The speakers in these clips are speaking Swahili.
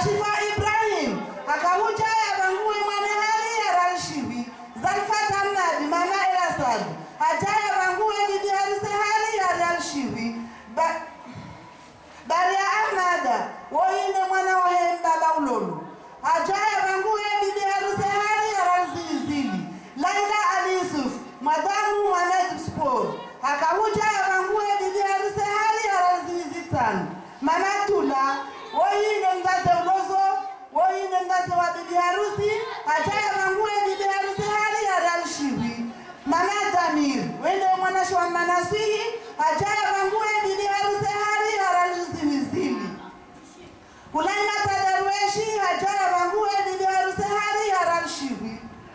ashifa ibrahim akahuja yavangue mwane hali yaralshivi zalfata mnadi mama elasad haja yavangue didi harise hali yaralshivi ba Daria Ahmada woine mwana wa Hembaba ulolu ajaya vanguye bibi harusi hali ya razizili Laila Ali Yusuf madamu Mohamed Spor akahuja ya vanguye bibi harusi hali ya razizi tano Manatula woine mzazi ulozo woine mzazi wa bibi harusi ajaya vanguye bibi harusi hali ya ralshiwi Mama Damir wende mwanashi wa manasihi ajaya vanguye bibi harusi hali ya ralziwizili kulanga tadarweshi hajaya vanguwe bibi harusi hali ya ralshiwi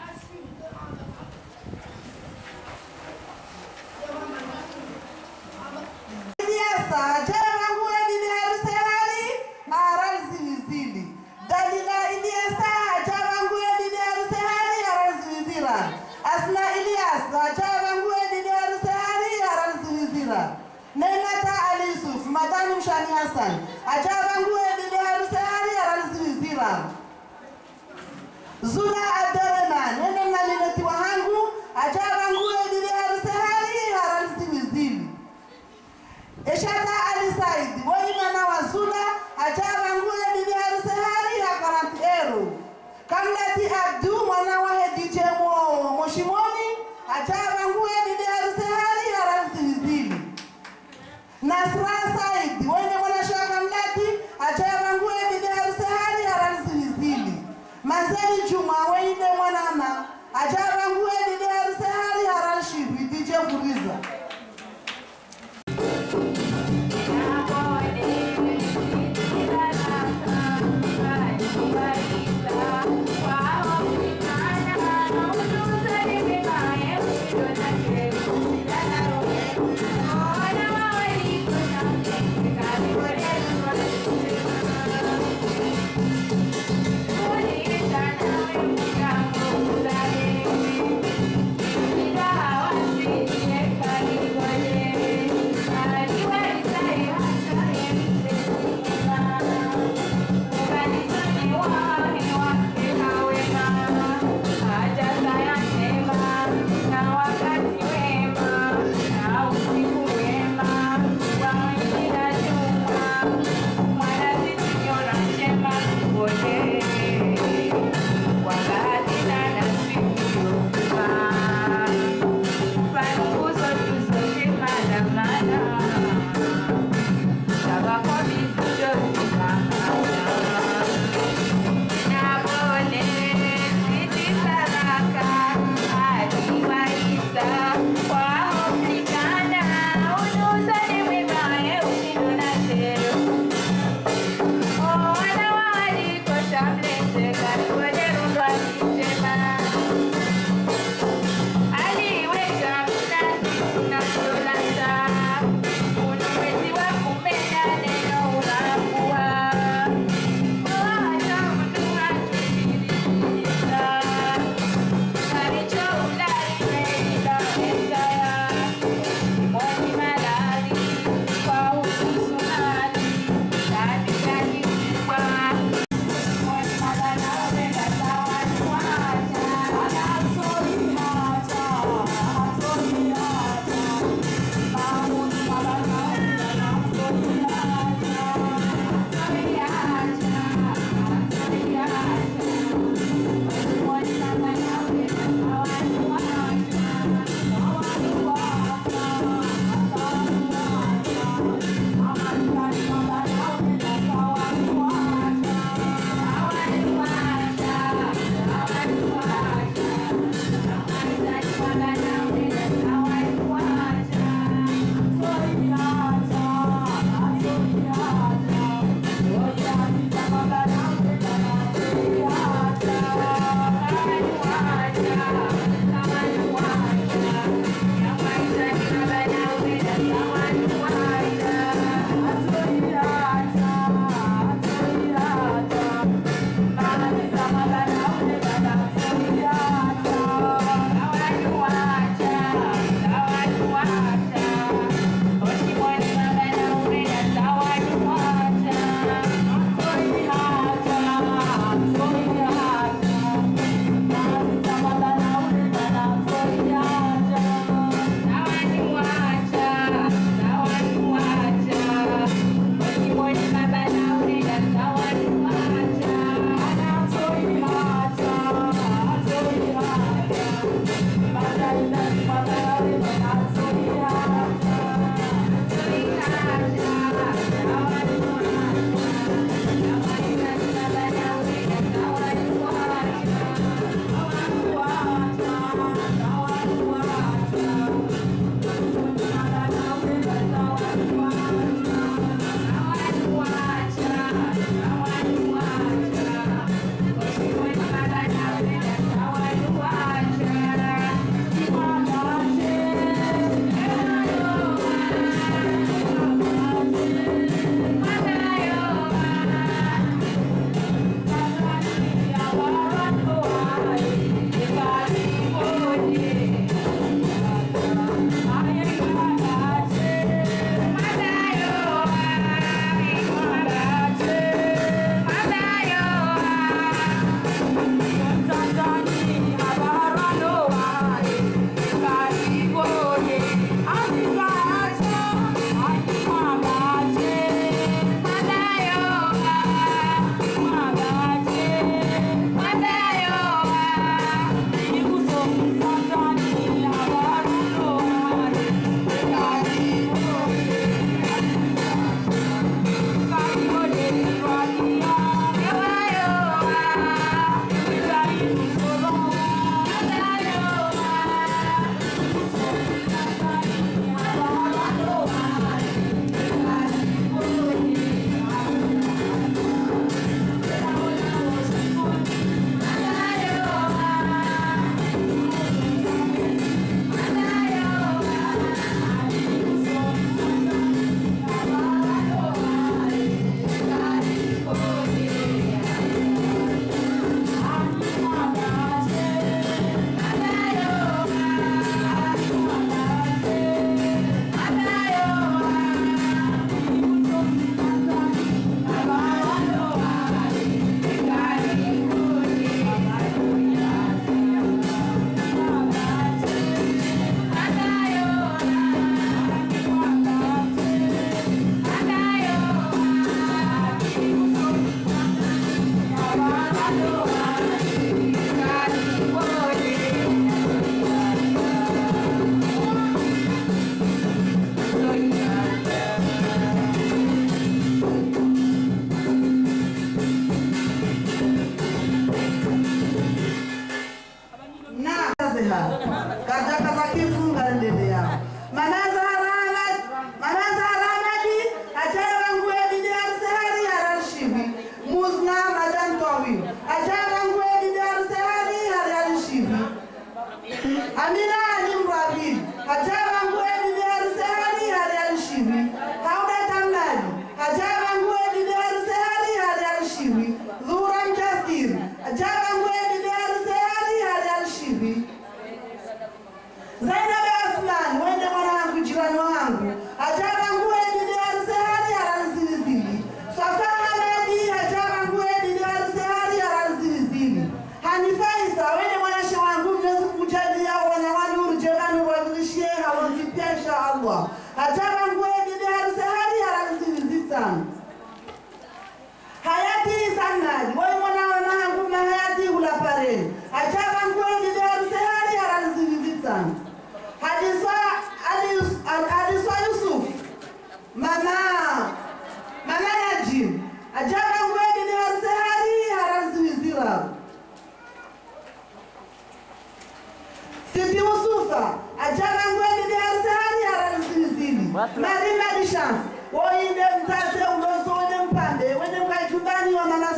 Iliasa hajaya vanguwe bibi harusi hali ya ralziwizili Dalila Iliasa hajaya vanguwe bibi harusi hali ya ralziwizira Asma Ilyas hajaya vanguwe bibi harusi hali ya ralziwizira Nenata Ali Yusuf Madani Mshani Hassan ajaba nguwe bibi harusi hali ya ralziwizira Zula Abdurrahman nene mnalileti wahangu ajaba nguwe bibi harusi hali ya ralziwizili Eshata Ali Said woi mwana wa Zula ajaba nguwe bibi harusi hali ya karanti ero Kamlati Abdu mwana wa Hedije mo Moshimoni ajaba nguwe bibi harusi hali ya ralziwizili Nasra Said wenye mwanashaka mlati achayavangue bibi harusi hali haramzilizili Mazeli Juma weine mwanama achayavangue bibi harusi hali haralshibwi DJ Furiza Thank you.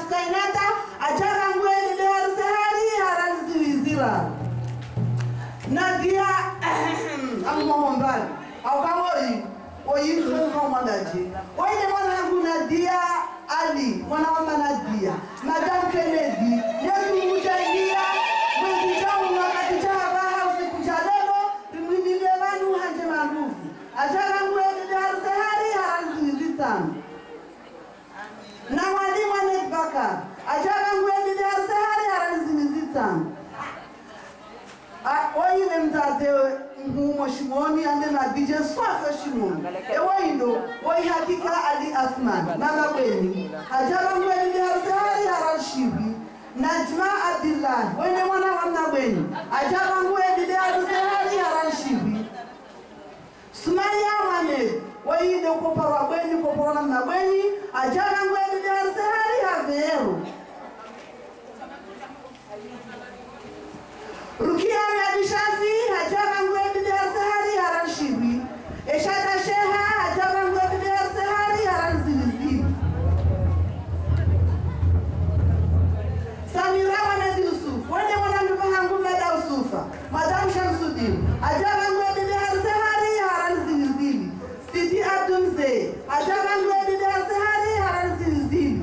skainata achara ngweni de harise hari haraliziwizira nadia amumohombani aukawoi oyisoomwandaji oine mwanangu nadia ali mwana wa manadia madam kennedy yesuuchangia mwezi chaumu wakati chavaha usiku cha lelo rimwidile vanu hanje marufu acharanguedide haruse hari haraliziwizitsano na mwalimu anetbakar acharanguedide haruse hari haraliziwizitsano oine mtate mhumo shimoni ande mabije swafe shimoni ewoindo woihakika ali athman mama bweni hajaba ngweni biharsehari haralshibi najma abdillahi wene mwana wa mna bweni ajaba ngweni biharsehari haralshibi sumaya mohamed woinde ukoporwa bweni ukoporwa na mna bweni ajaba ngweni biharsehari haveero rukia yadishafi hajaba ngwebi biharsehari haranshibi eshata sheha hajaba ngwebi biharsehari haranzilizili samira wanedi yusuf wende mwanambivahangu mada usufa madam shamsudin hajaba ngwebi biharsehari haranzilizili sidi abdumzee hajaba ngwebi biharsehari haranzilizili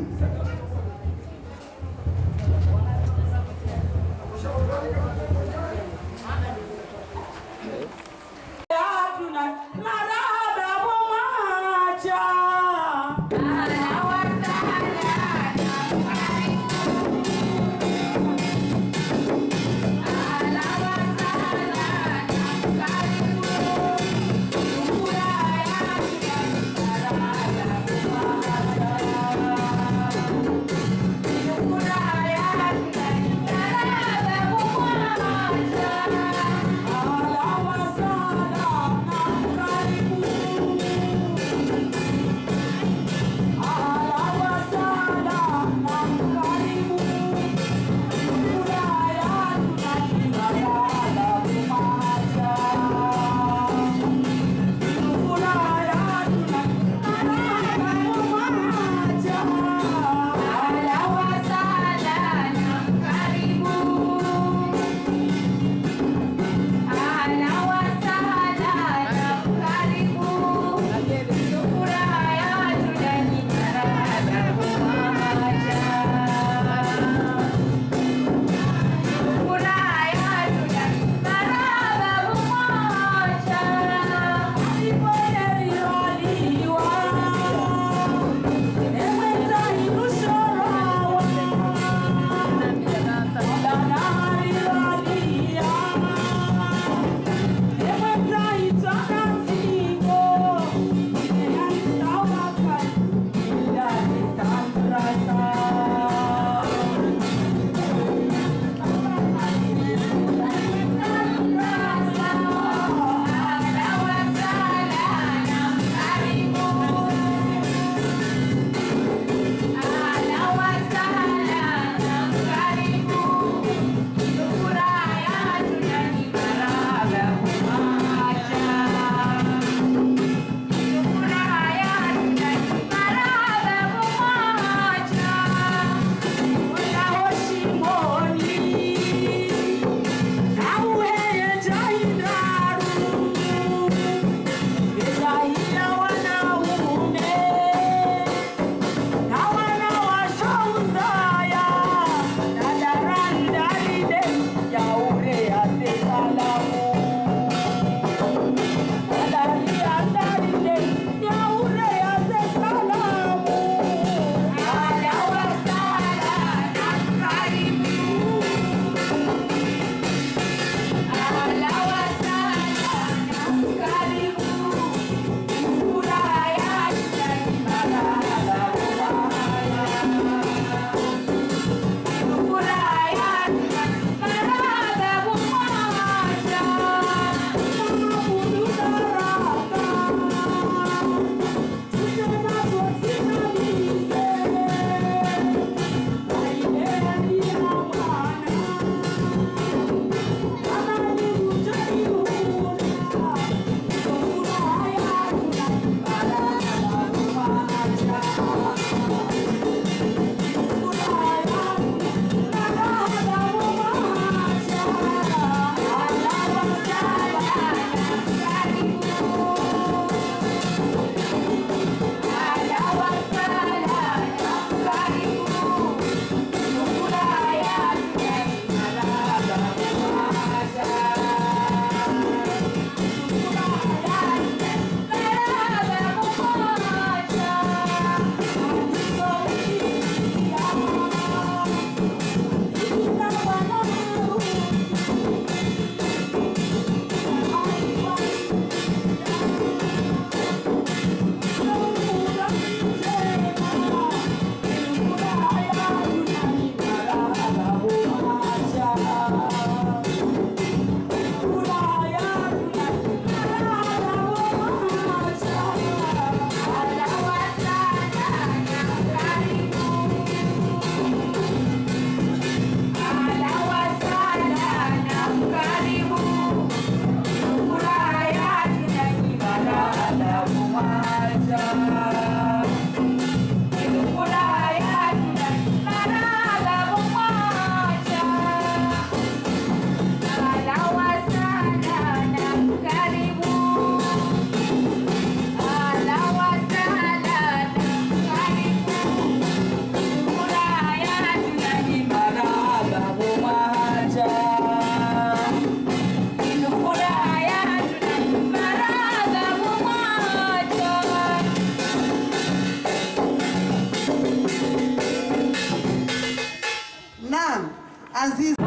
Aziz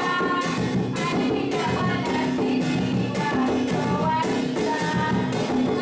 Thank you.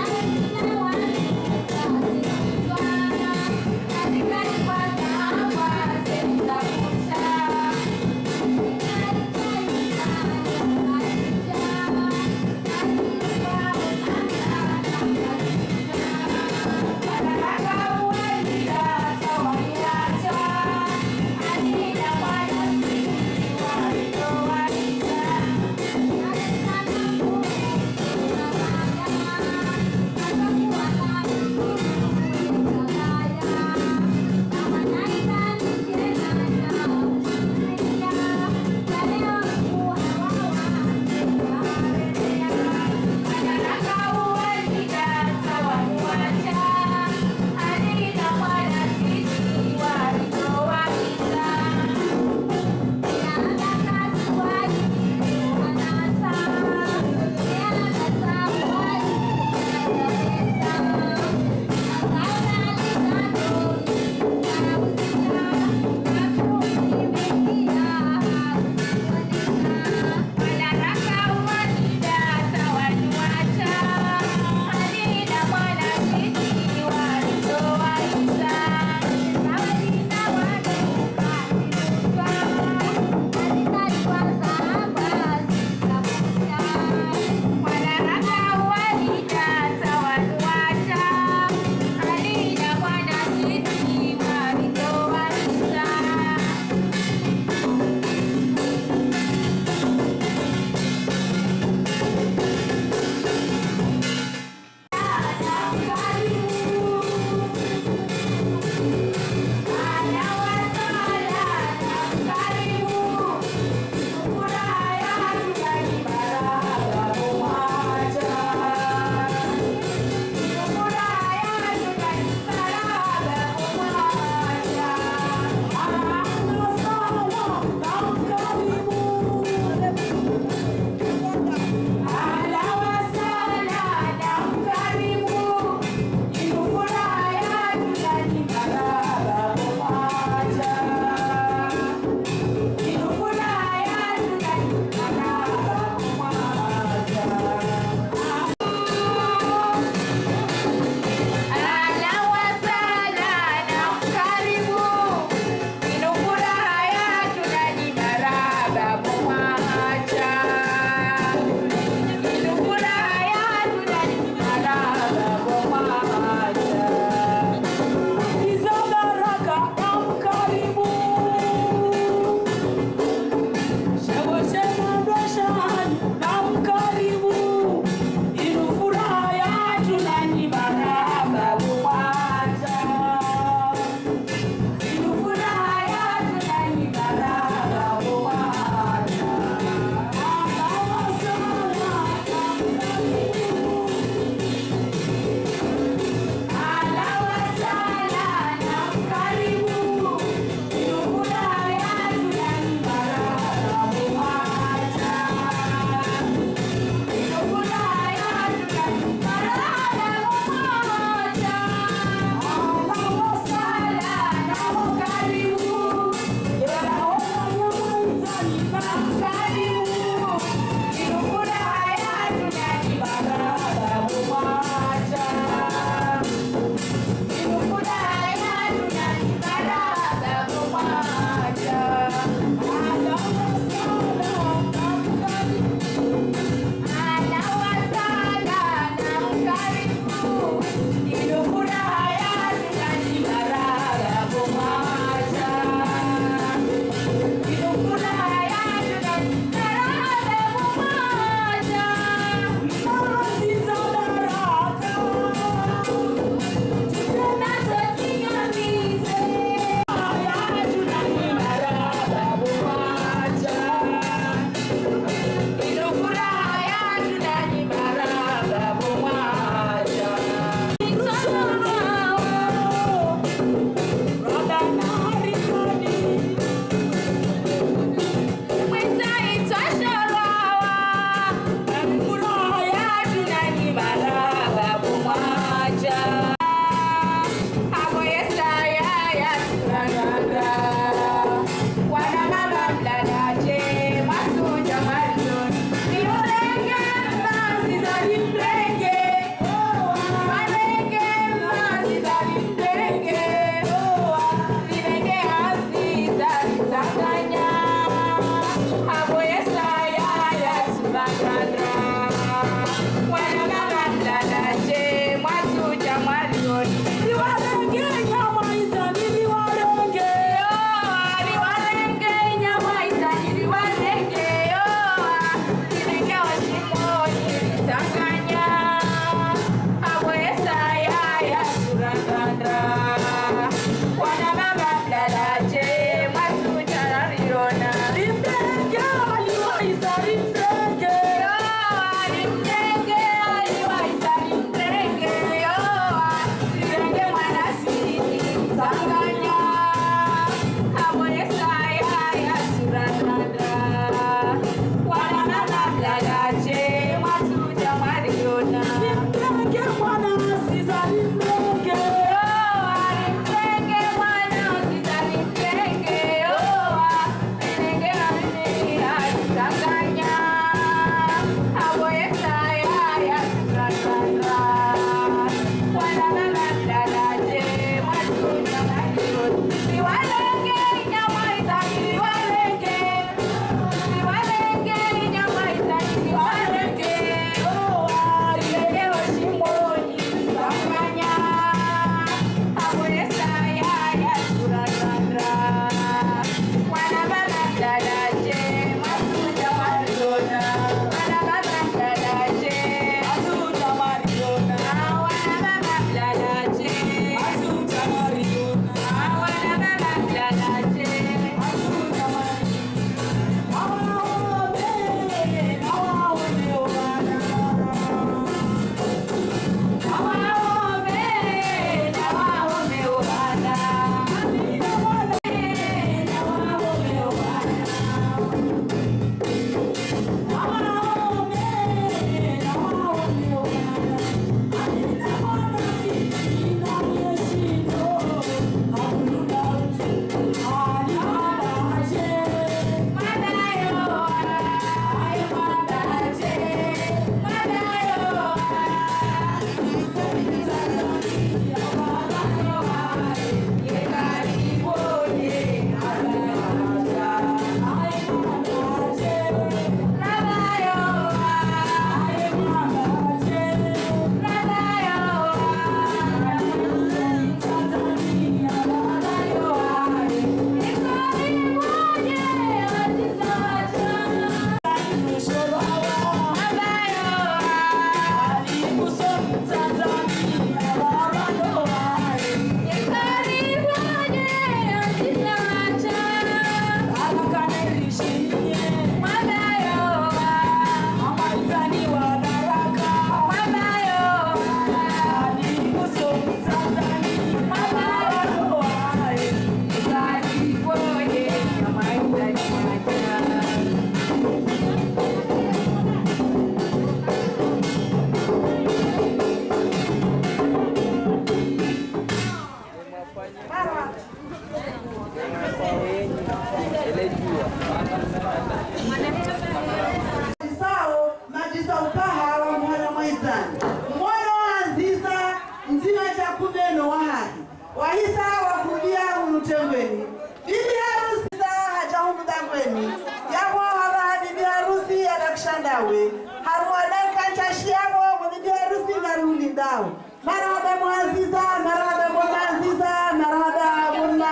Sao majisa ukaha wa mwana mwaizani mwana wa aziza nzima cha kubeno wa haki wahisa wakudia unutengweni bibi harusi za haja humudangweni yabo haba bibi harusi adakshandawe haruadankachashiyabo kwa bibi harusi ngarulindawo marahaba mwaziza marahaba mwaziza marahaba bunna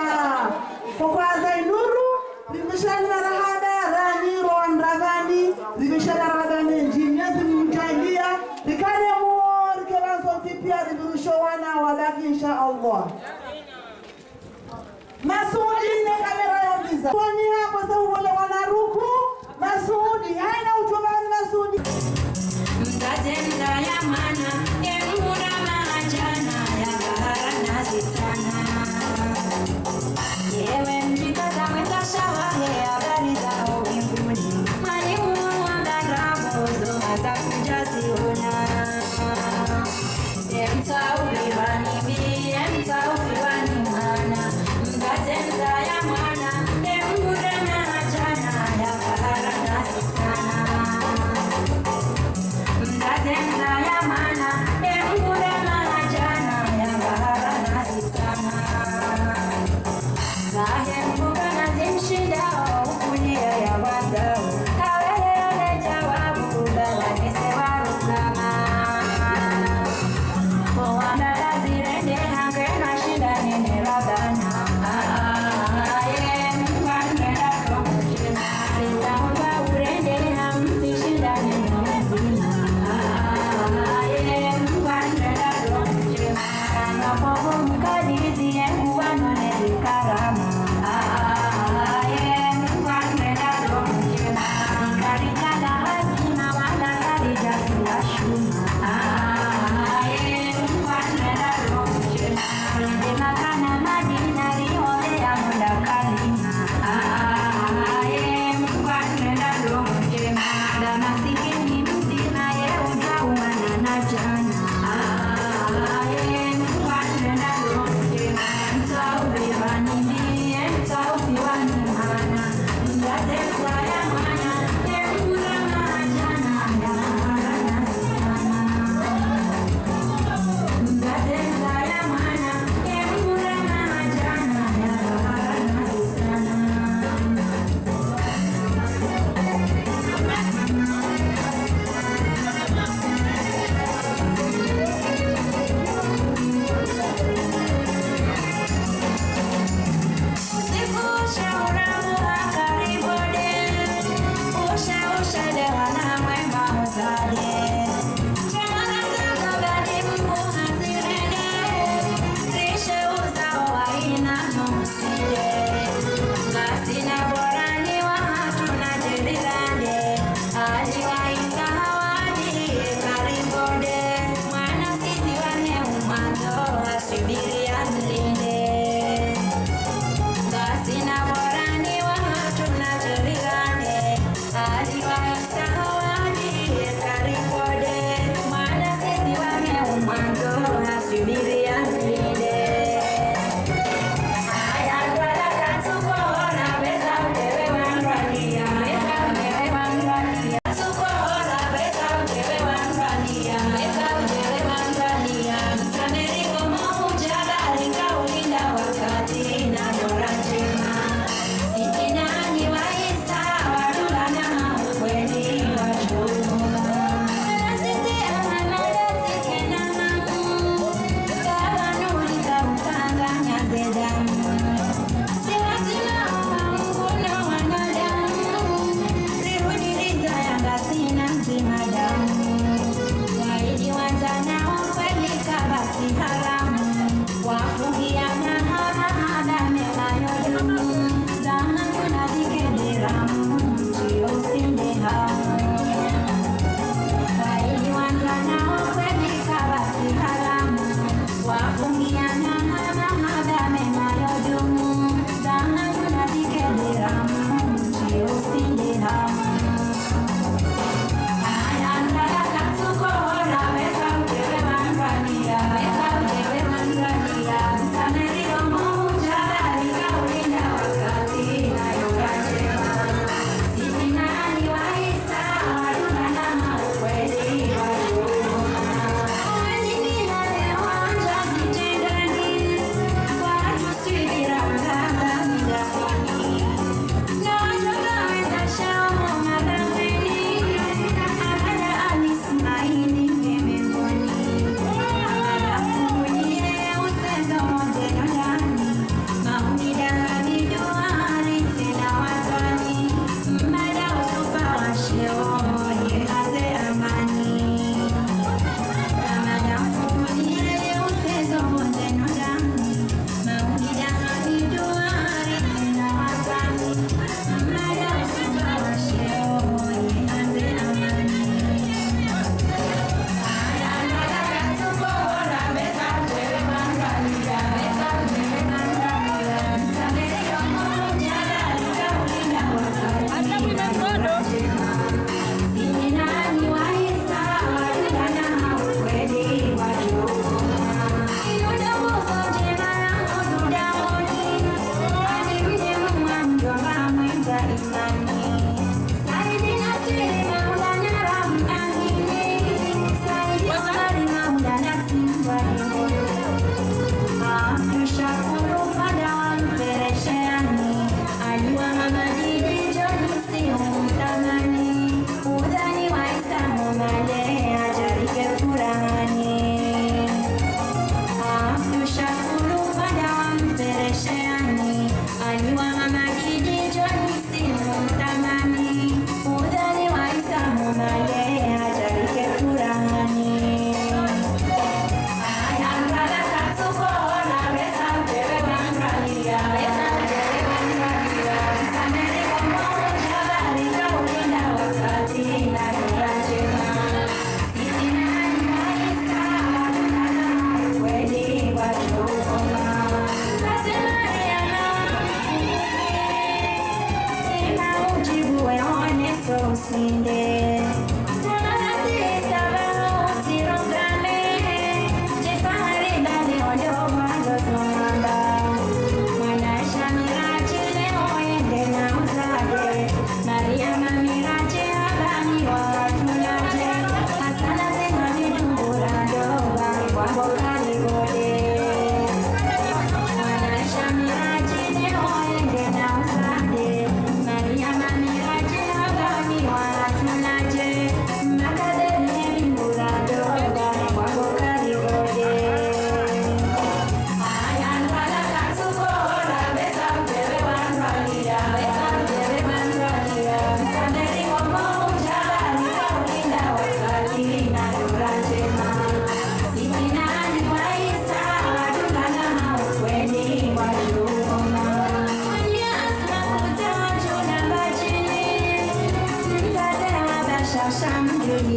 kokwaza inuru rimishani marahaba raniro wamravani rimishani marahaba menjinya zimemjalia rikane muo rikevanzonzi pia rivirusho wana wabaki insha allah Masudi ne kamera yongiza. Kwani hapo sasa wale wanaruku Masudi haina utobani Masudi. Mtatenda ya mana emura majana ya bahara nazi sana. Yewe mjikaza mweza shawahe habari za mbinguni. Mwalimu wa ndarabozo atakuja ziona. Emtauliwani mi, emtauliwani mwana. Mtatenda ya mana emura majana ya bahara nazi sana. Mtatenda ya mana Sina bora ni watu na tuligane, aliwaisa hawani karibu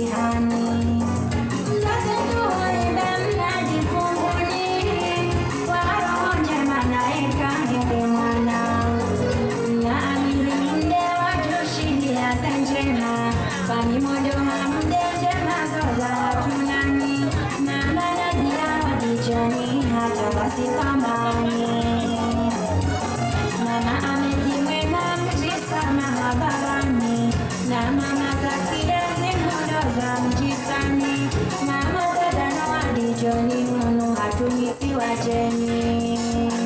mtihani. Mzazi tuimbe mnaji funguni, kwa roho njema naeka heri mwana. Naamini mde wajushindia zenjema, kwani modo hamde njema zoza hatunani. Na maradhi ya dijani hata basi pambani. Mama amejimwema mji sana habarani na mama za kidazi muda za mji sani mama dada na wadijoni nunu hatumisi wajeni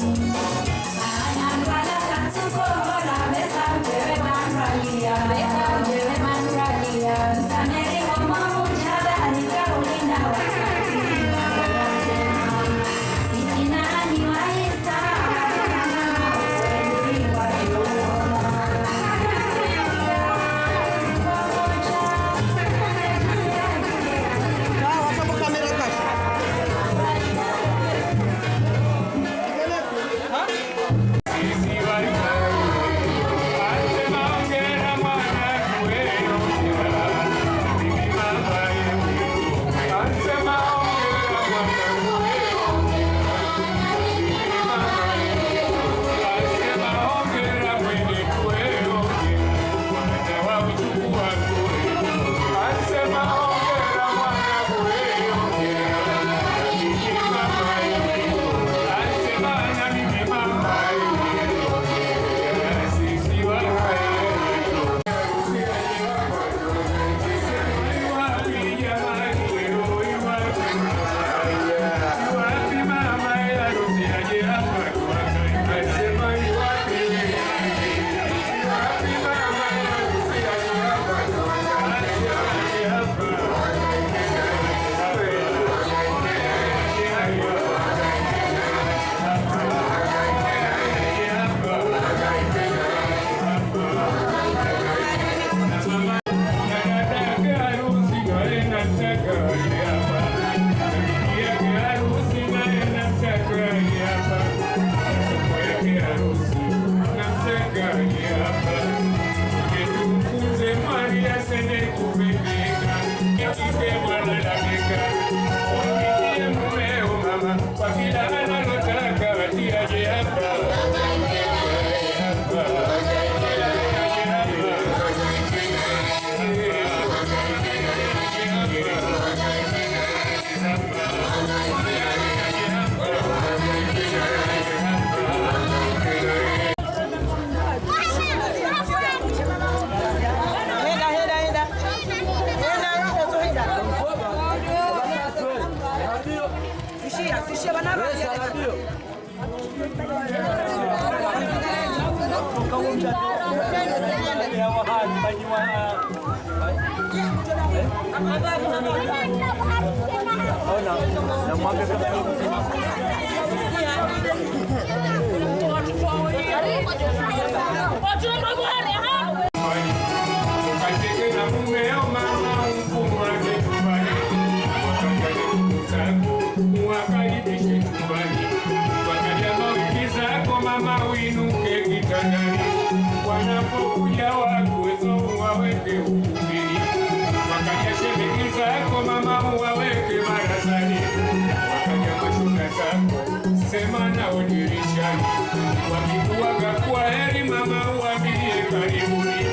Wanapokuja wakuwezo waweke ukumbini, wakaja shemeji zako mama uwaweke barazani, wakaja mashuka zako sema nao dirishani, wakikuaga kwa heri mama uambie karibuni,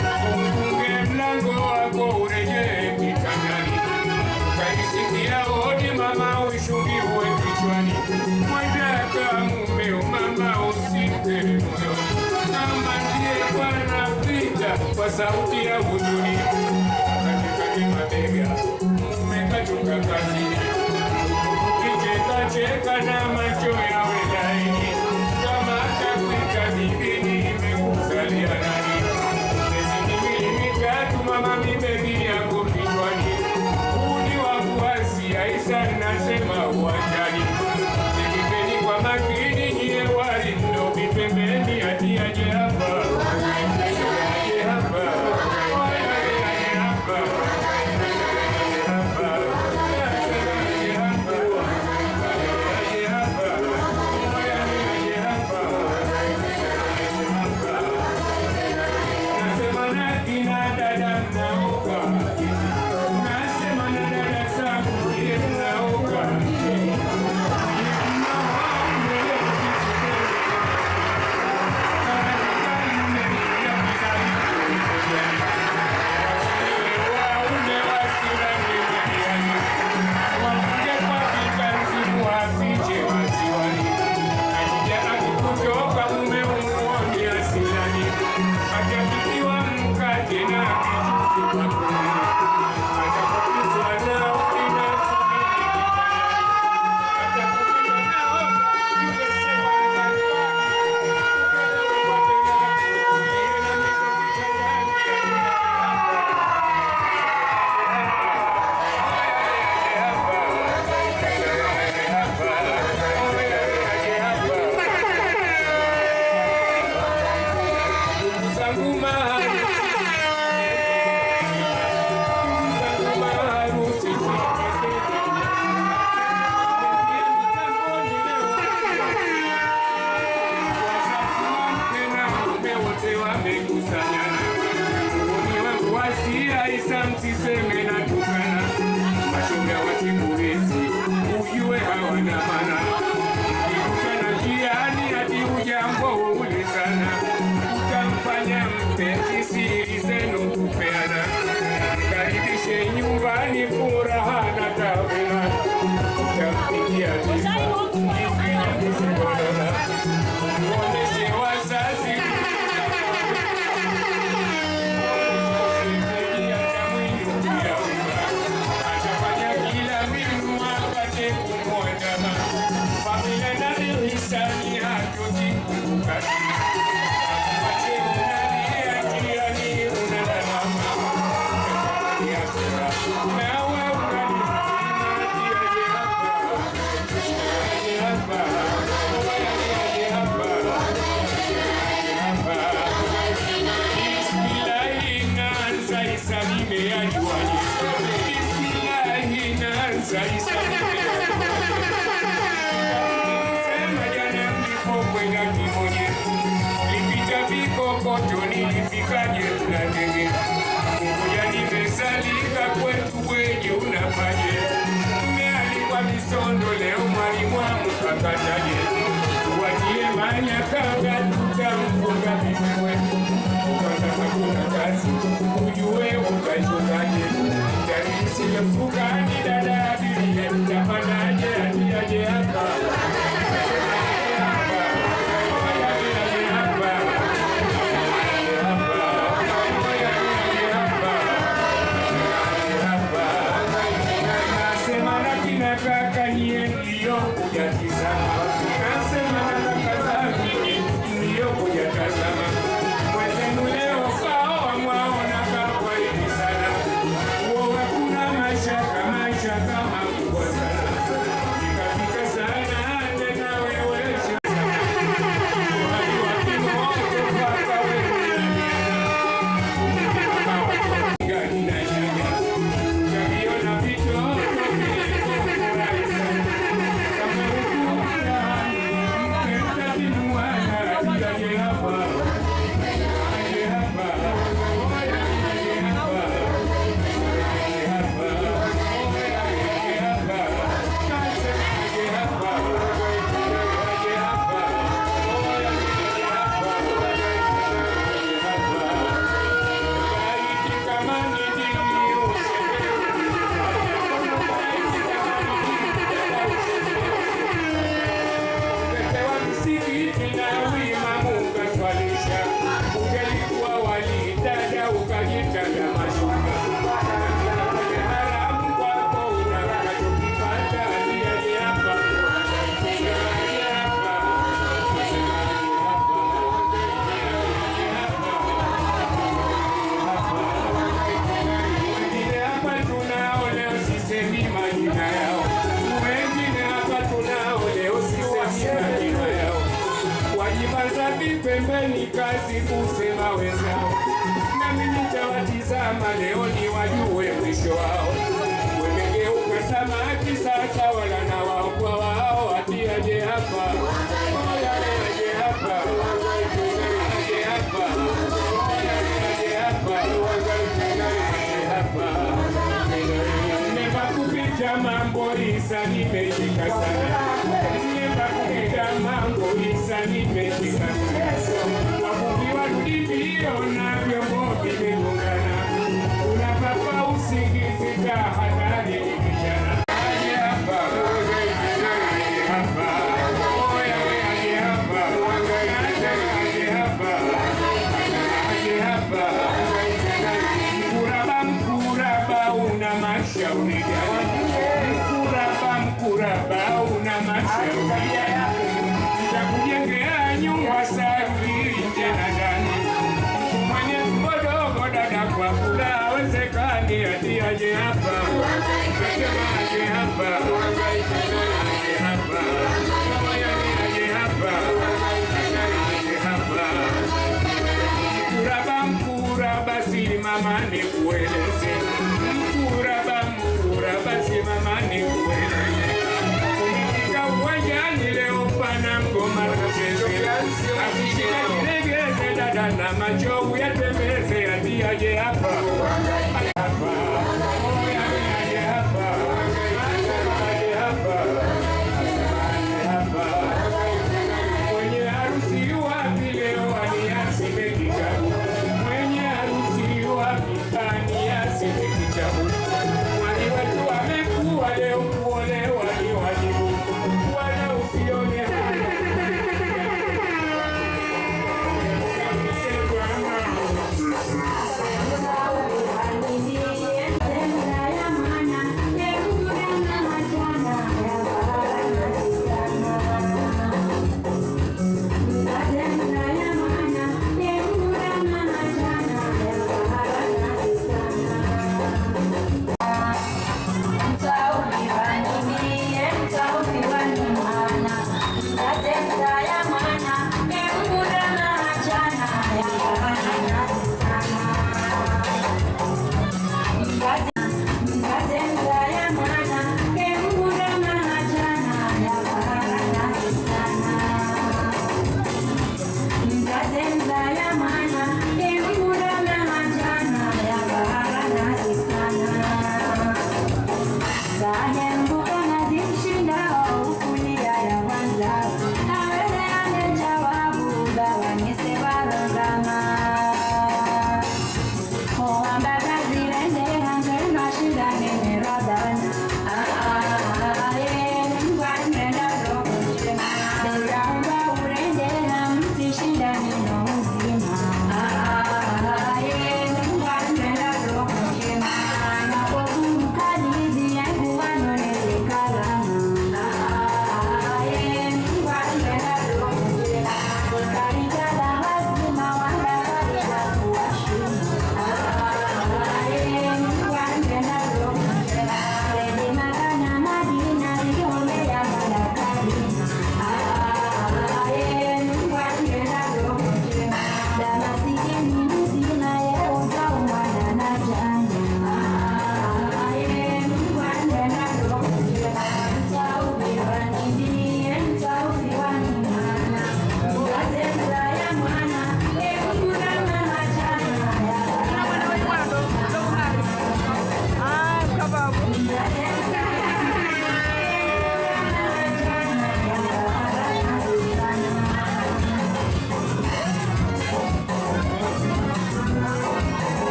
ufunge mlango wako urejee kitandani, ukaisikia hodi mama uishukiwe kichwani, mwendaka mumeo mama usimpe moyo kama ndiye Bwana pita kwa sauti ya huzuni, katikati mabega mmekatoka kazini, kicheka cheka na macho yawe laini, kama kakwita bibini imekuzalia nani? Miezi miwili mitatu mama mibebi yako kichwani, uni wa kuasi Aisha nasema uwanjani, sikipeni kwa makini nyie wali mdobi pembeni ati aje hapa aje hapa aje hapa Nasema na kina dada mnaoka Sema jana mlipokwenda Kimonye, lipita vikokoto, nilifikaje Mlandege? Ngoja nimesalika kwetu Bwenye, unapaje? Umealikwa Misondo, leo mwalimu amkakataje? Watie manyakanga, tutamfunga bibi wetu. Kwanza hakuna kazi, ujue utachokaje? Jarisi mfukani, dada abiria, mtafanyaje? Atiaje hapa Nasema na kina kaka nyie mliokuja tizama, nasema na kaka zangu mliokuja tazama, mwenzenu leo kaoa mwaona kakwa hivi sana, uoga kuna mashaka mashaka makubwa sana, ikafika sana tena wewesha Ukepewa msikiti na uimamu ukaswalisha, ungelikuwa walidada ukajitaja mashuka. Kwenye haramu kwako unakachokipata, aliaje hapa, aliaje hapa, aliaje wengine hapa tunao leo, sisemi majina yao. Wengine hapa tunao leo, sisemi majina yao. Wajibaza vipembeni, kazi kusema wenzao, nami nitawatizama leo ni wajue mwisho wao. Wamegeuka samaki sasa, wala na wao kwa wao, atiaje hapa, Oya, aje hapa, aje hapa, aje hapa, aje hapa. Nimeba kupita mambo isa nimeshika sana. Nimeba kupita mambo isa nimeshika sana. Wavuvi warudi mbio na vyombo vimegongana. Unapapa usingizi tahadhari ni vijana. Aje hapa, aje hapa. Oya we aje hapa. Aje hapa. Aje hapa. Mkuraba, mkuraba una mashauri gani? Mkuraba, mkuraba una mashauri gani? Nitakujengea nyumba safi tena ndani. Mwenye mbodogo dada kwa kula hawezekani, ati aje hapa. Nasema aje hapa. Aje hapa. Oya ni aje hapa. Aje hapa. Mkuraba, mkuraba, simama nikueleze. Mkuraba, mkuraba, simama nikueleze. Umefika uwanjani leo, pana ngoma tucheze. Akishika kilegeze, dada na macho uyatembeze, ati aje hapa. Aje hapa. Oya, aje hapa. Aje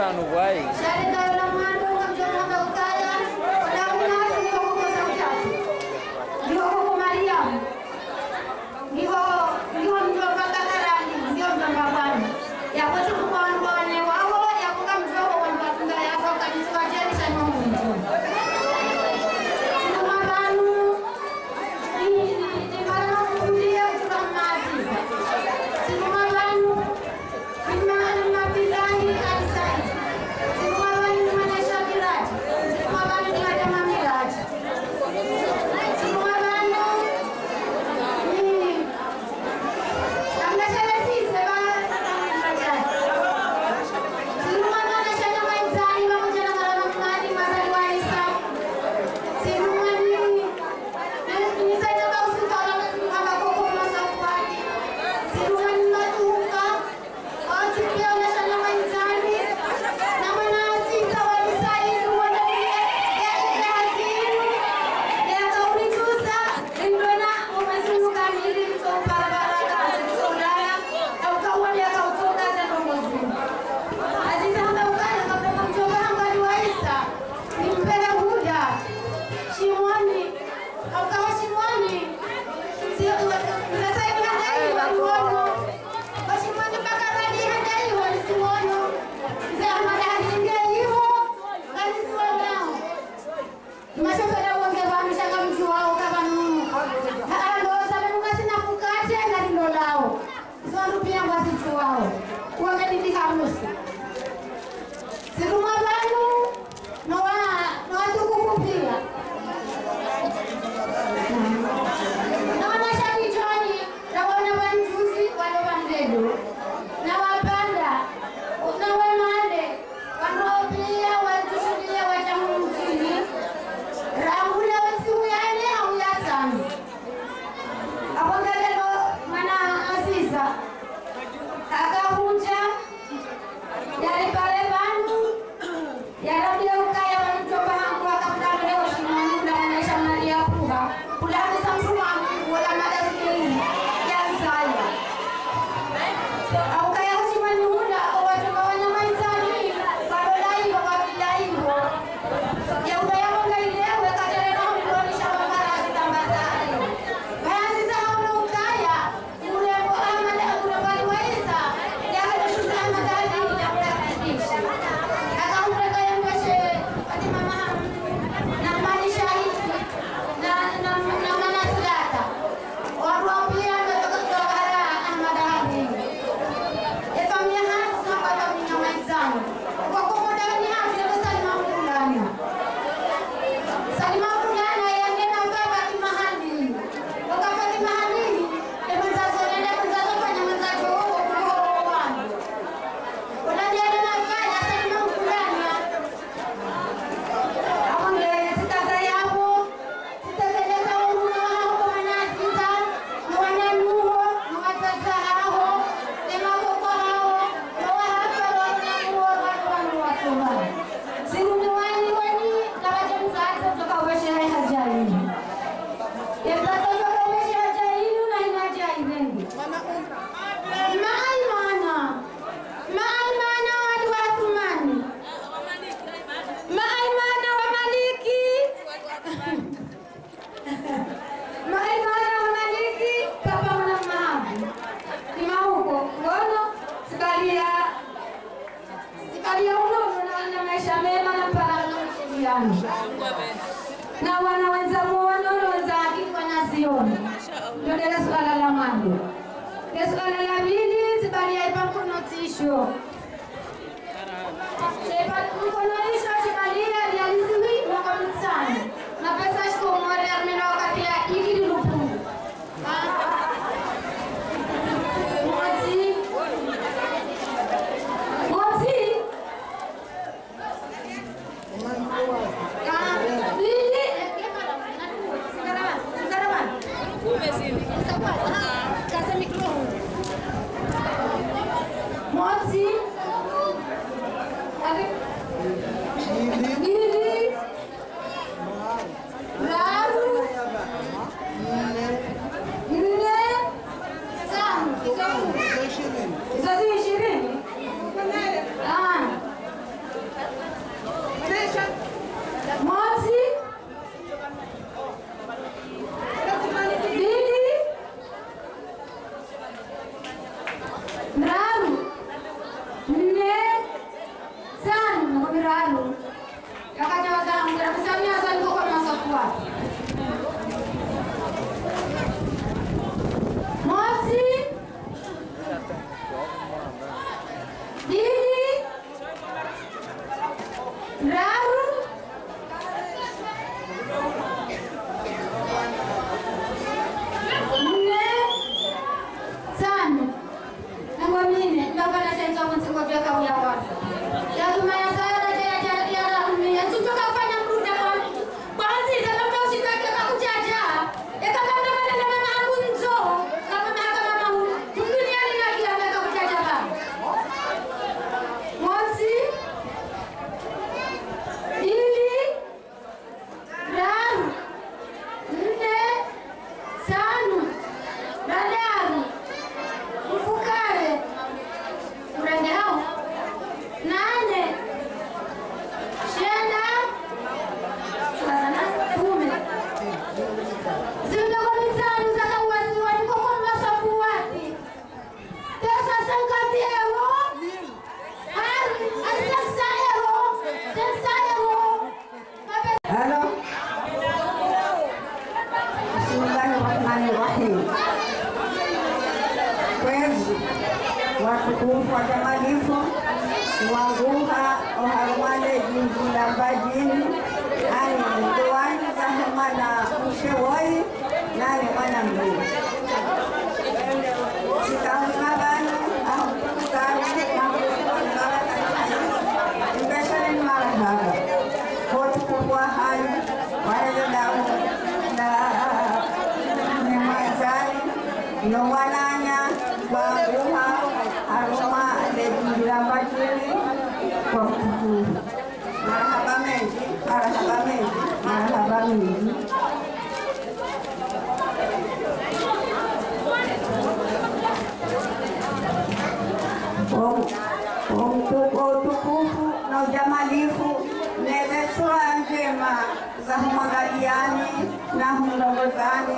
vanu vai na wana wenza muono wenza akifanya zioni ndio dele swala la mwanzo de swala la pili zibalia ipa mkono tisho Sepa mkono tisho zibalia realizimi mwaka mitsani na pesa shiko mwari armina wakati ya iki di lupu Mwati Mwati Mozi. miraru yakaja wazangu nakusamia zangu kwa masafu wake mosi mbili miraru nne tano nangwamine ndakanachaitwa mutsikovyaka uya wasa yatumaya sana teyajaraumia tutokafanya mruda kwanziza kamtaushikake kakuchacha ekakamdamanana mangu nzo kamamahakamamu mduniani nakiambe kakuchacha baba mosi mbili tatu nne tano dadari mfukare urenge hao nane shenda sana kumi zindoko mitano zakauwasiwa nikoko masafu wati tesa sankati ewo hari asesa ewo sensa ewo Halo. Bismillahirrahmanirrahim. Kwezi watukufu wakamalifu wanguha oharumale jinji la bajini ani mtuwani zahumana mshewoi nani mwana mlii sikaunabanu ahukukutana mbeshareni marahaba kotukubwa hayo waelelamu na nemwazali nowananya wanguha aruma lejindilambajili kwa mtukufu marahaba mengi marahaba mengi marahaba mengi utukufu na ujamalifu nevesura njema za humwangaliani na humlongozani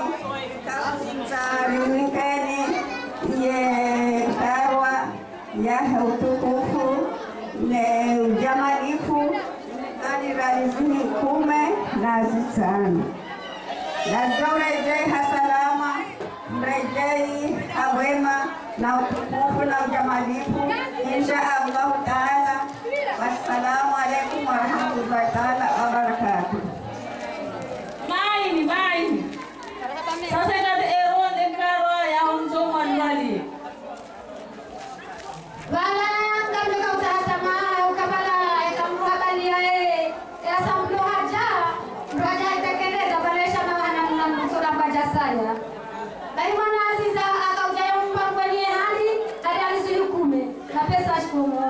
zarimikeni ye karwa yahe utukufu ne ujamalifu zaniralizini kume na zisana nazorejei hasalama mrejei hawema na utukufu na ujamalifu insha allahu taala wassalamu alaikum warahmatullahi taala wabarakatuh maini maini sasa inati eronde ngarwa ya honzo mwanwali Wala ngamle kautasama ukapala ikamruhabalia yeye yasa mlo haja ndo haja itekeleza balesha mabana mna msura mbaja saya bai mwana aziza akauja mpango ni hali hadi alizulukume na pesa shikumu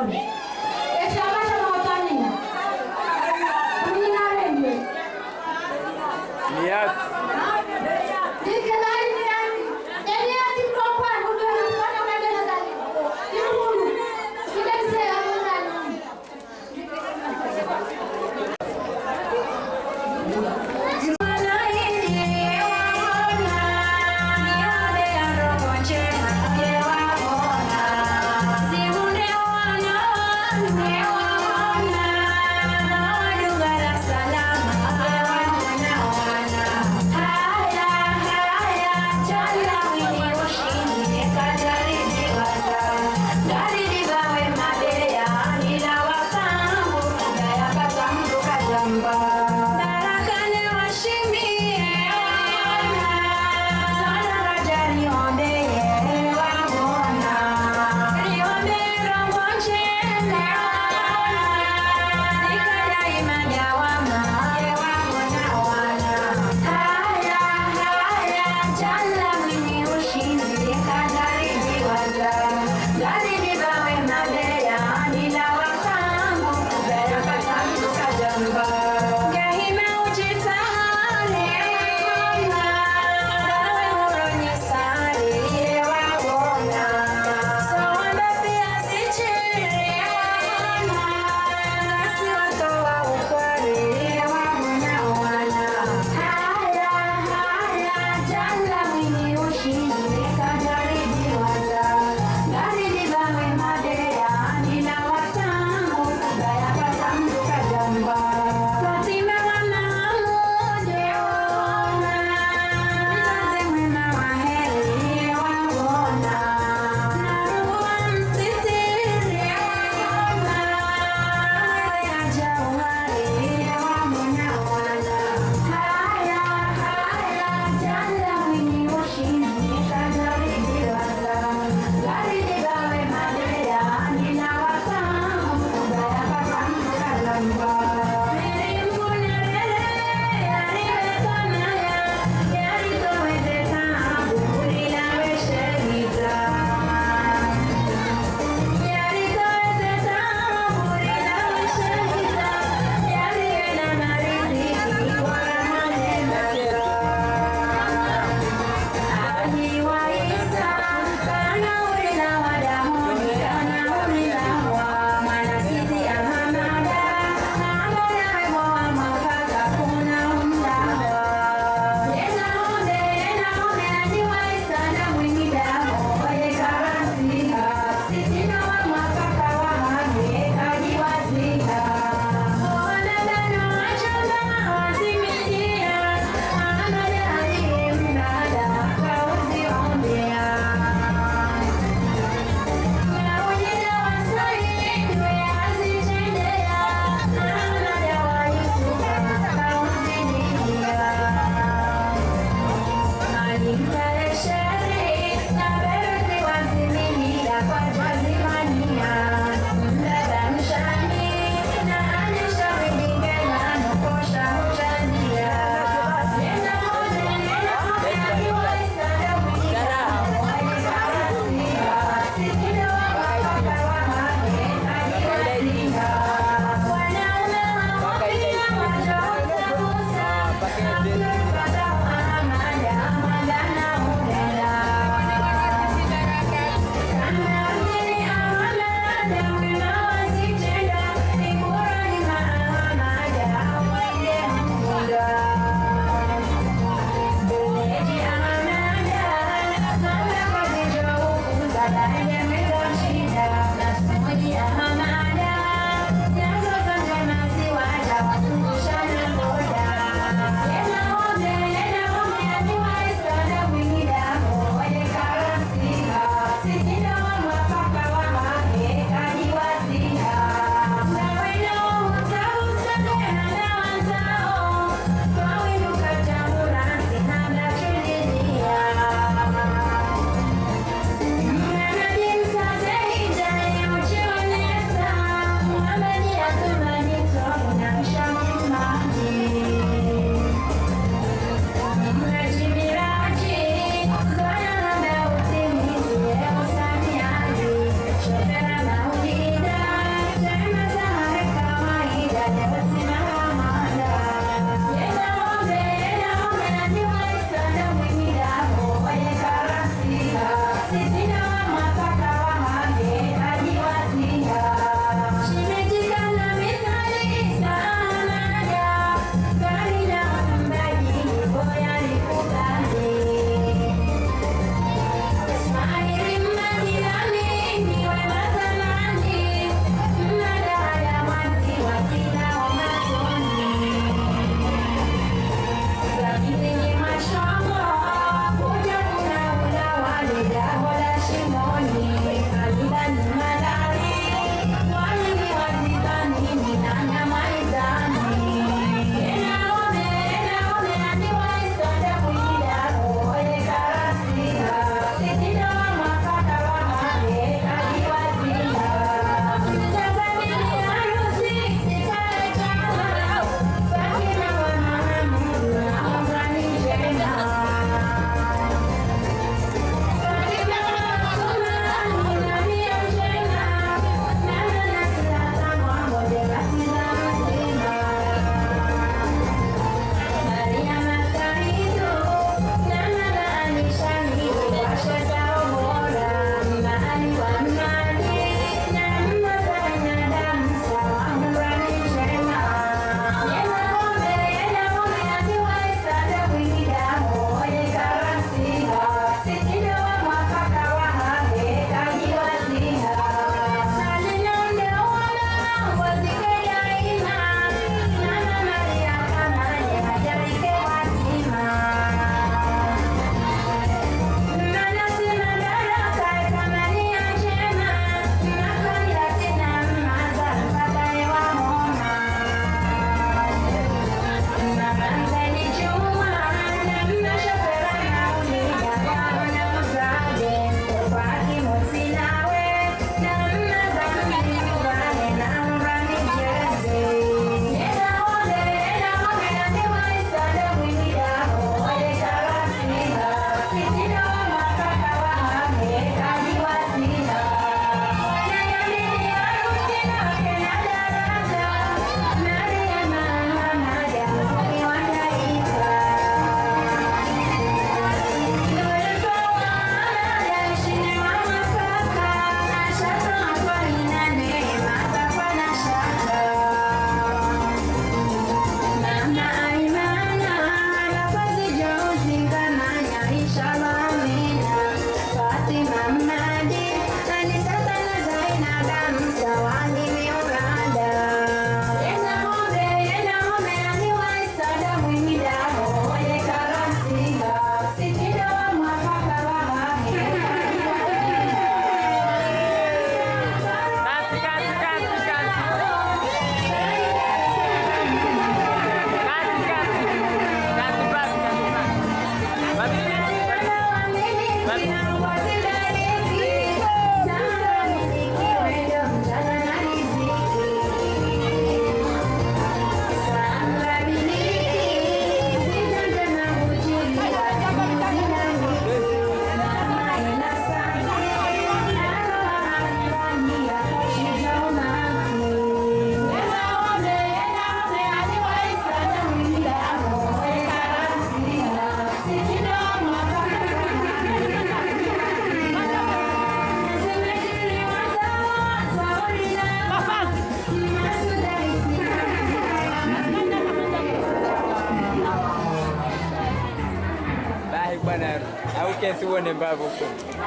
kensi uone mbavu huko.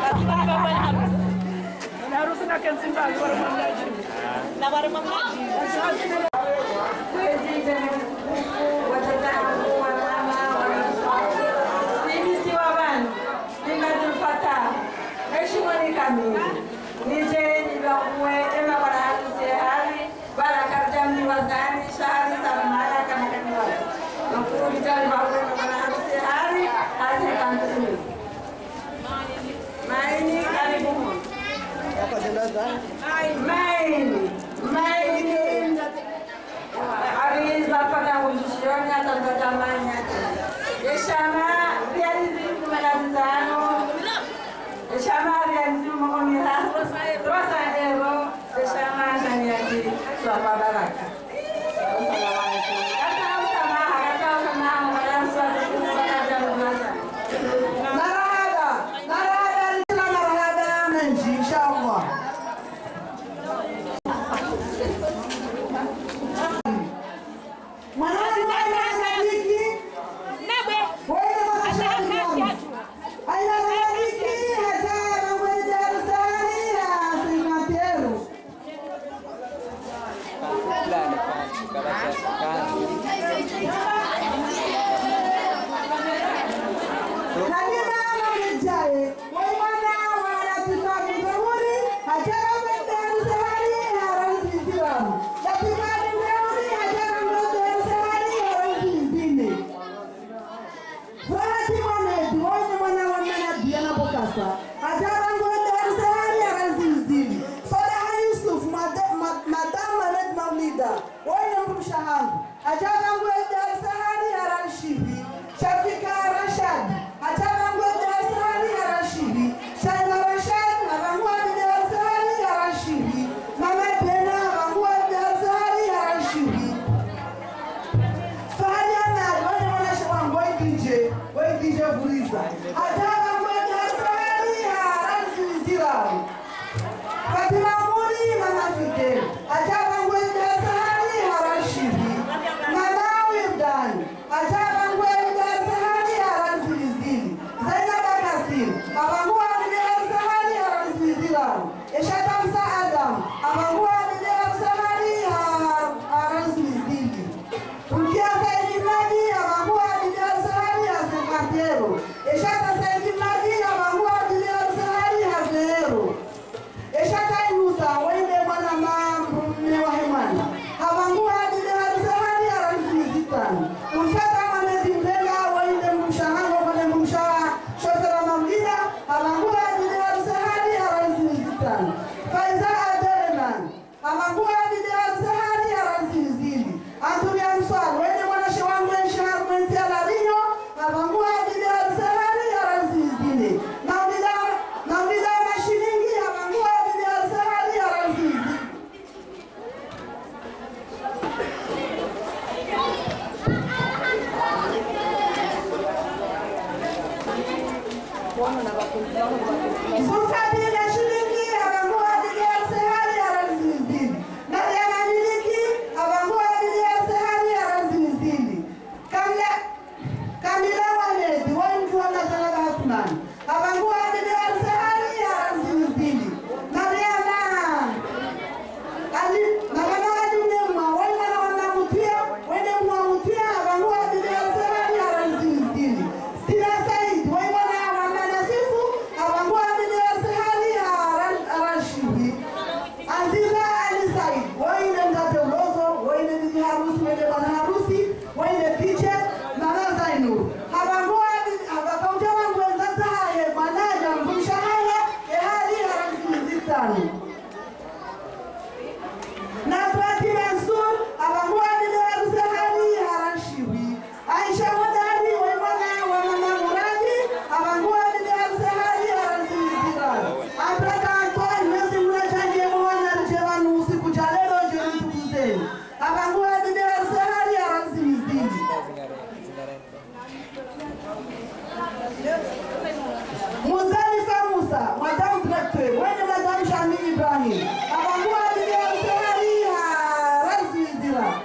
Maini, karibu. Maini, maini. Aliza mpaka kujishioni atapata mani yake. Eshama realizi kumi na tano. Eshama realizi makumi tatu. Rosa ero. Eshama shani yake. Swapa baraka. Kata usamaha, kata usamaha, mwana swati kusaka jamu masa. Marahaba, marahaba, kila marahaba menji inshallah. Mwanangu anashabiki, wewe mwanashabiki wangu. Anashabiki hata mambo ya Darusani ya Simatero. Lale panchi, karatasi kanzi. Halima Mamijaye, wewe mwana wa Latifa Mteuri, hajara mbele Darusani ya Rais Islamu. Latifa Mteuri, hajara mbele Darusani ya Rais Izini. Fahati Mohamed, wewe mwana wa Manabi anapokasa. Hajara mbele Darusani ya Rais Izini. Sadaha Yusuf, mada- ma- Madam Mohamed Maulida, wewe mshahangu. Hajara mbele Darusani ya Rashivi. Shafika Rashad, hajara mbele Darusani ya Rashivi. Shaila Rashad, abangua Darusani ya Rashivi. Mama Pena, abangua Darusani ya Rashivi. Fahari Ahmad, wale wanashe wangu, wewe DJ, wewe DJ Vuliza. Hajara mbele Darusani ya Rashivi. Fatima Muri, Mama Fidel. Hajara mbele Darusani ya Rashivi. Mama Wildan, hajara mbele Darusani ya Rashivi. Zainab Kasim, abangua Darusani ya Rashivi. Eshata Musa Adam, abangua Darusani ya Rashivi. Rukia Saidi Madi, abangua Darusani ya Sekatero. Eshata Saidi Madi, abangua Darusani ya Zero. Eshata Inusa, wende mwana mambo mme wa hemwana. Habangua adile harisahani ya rangi zitani. Mfata Mohamed Mbela, wende mshahango kwenye mshaha. Shofera Mamlida, habangua adile harisahani ya rangi zitani. Faiza Adeleman, habangua adile harisahani ya rangi zili. Anturia Mswali, wende mwana shewangu enshahar mwenzi alarinyo. Habangua adile harisahani ya rangi zili. Maulida, Maulida mashilingi, habangua adile harisahani ya rangi zili. Msafiri shilingi abangua adili harisahani ya rangi zili. Mariama miliki abangua adili harisahani ya rangi zili. Kamla Kamila Waledi, wengi wanataka Hasman. Abangua adili harisahani ya rangi zili. Mariama Ali Mariama adili mwa wenda na wanamutia, wende mwamutia abangua adili harisahani ya rangi zili. Stina Said, wenda na wananasifu abangua adili harisahani ya rangi Aziza Ali Said, wende mzate ulozo, wende bibi harusi, wende bwana harusi, wende piche, mama Zainur. Habangua habakaunta wangu wenzata haye, mwanaja mbusha haya, ehali haramsi zitani. Nasrati Mansur, abangua dile harusi hali harashiwi. Aisha Hodari, wemwana wa mama Muradi, abangua dile harusi hali harasi zitani. Abraka Antoine, mesi mnachaje mwana rjewanu usiku cha leo njeni tukuzeni. Abangua dile harusi hali harasi zitani. Muzalifa Musa, Madame Directeur, wenye Madame Shami Ibrahim. Abangua dile harusi hali harasi zitani.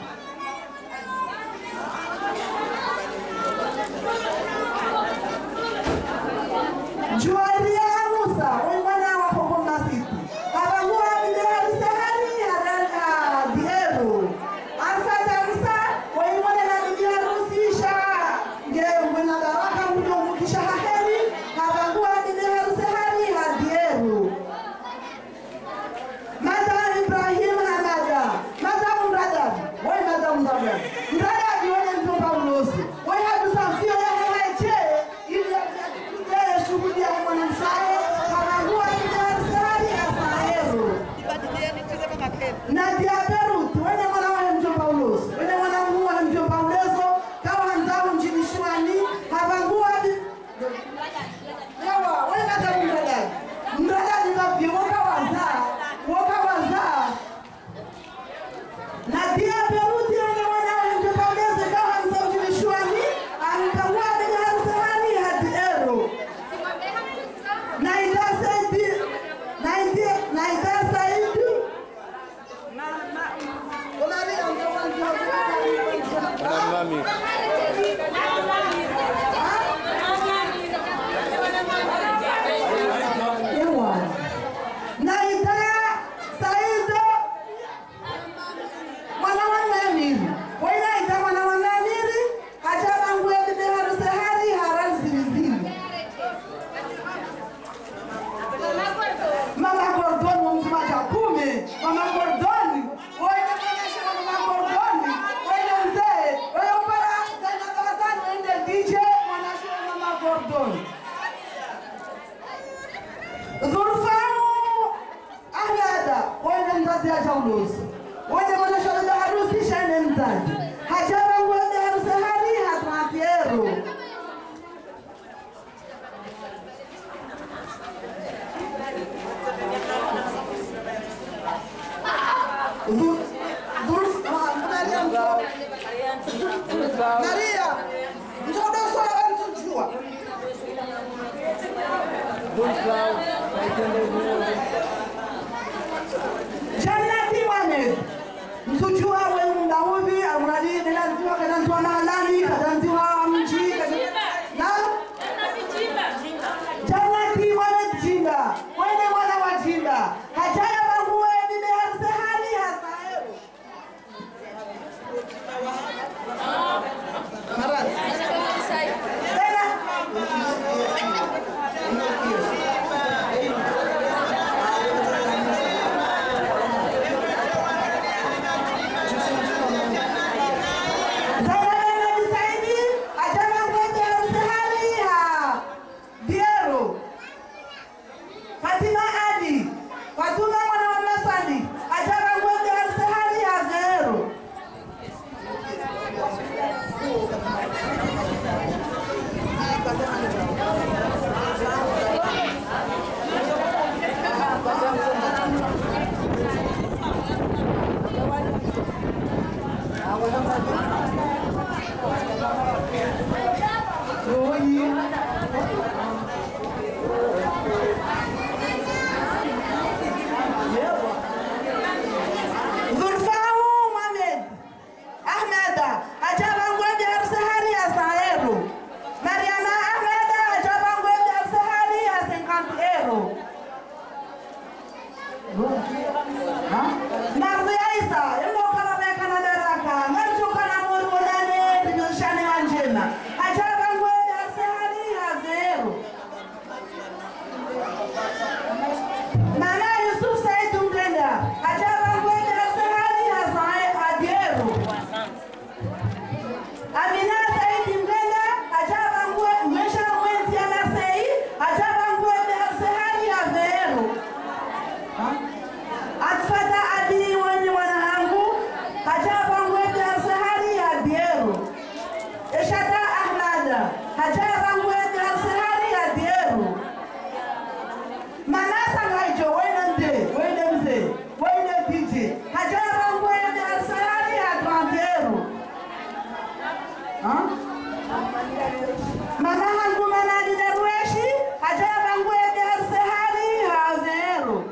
na dia peruti ane mwanawe mtopageze kawa msaujilishwani ampangua bibi harusi hani hadi ero na itasaidi na iti na itasaidi Unamami. Ewa. na itasaidi mwana wa namiri wena ita mwana wa namiri hachabangue bibi harusi hani harazilizili Mama Gordoni wa mzima cha kumi. Mama Gordoni. Wewe mwenyeshi wa Mama Gordoni. Wewe mzee. Wewe upara tena kabatani uende DJ mwanashi wa Mama Gordoni. Dhulfamu Ahlada. Wewe mzazi acha ulozi. Wewe mwanashi wa bibi harusi shane mzazi. Hajaba ngwende harusi hali hatmakiero. Dhul Dhul Maria mzo. Maria. Mtoto sala mtujua. Jannati Mohamed. Mtujua wewe mdaudi almuradi nilazima kadanzwa na alani kadanzwa mji na Jannati Mohamed Jinda. Wewe mwana wa Jinda. Hajaya bangue bibi harusi hali hasaero. Tena Zainab Saidi ajaba ngwete harusi hali ha Diero Fatima Ali Fatuma mwana wa Masali ajaba ngwete harusi hali ha Zero Zulfahu Mohamed Ahmeda ajaba ngwete harusi hali ha Zero Mariana Ahmeda ajaba ngwete harusi hali ha 50 euro Marzi Aisa, ilo kama beka na daraka, ngamcho kana mori wadane, tibishane anjena. Ajaba ngwede asehali hazero. Nana Yusuf Said Mtenda, ajaba ngwede asehali hazae adiero. Amina Said Mtenda, ajaba ngwede, mesha mwenzi anasei, ajaba ngwede asehali hazero. Atfata adi wenye wanahangu hajaba ngwete asahari ya diero Eshata Ahmada hajaba ngwete asahari ya diero Manasa ngaijo wene mde wene mze wene DJ hajaba ngwete asahari ya diero Mana hangu manadi darweshi hajaba ngwete asahari ya zero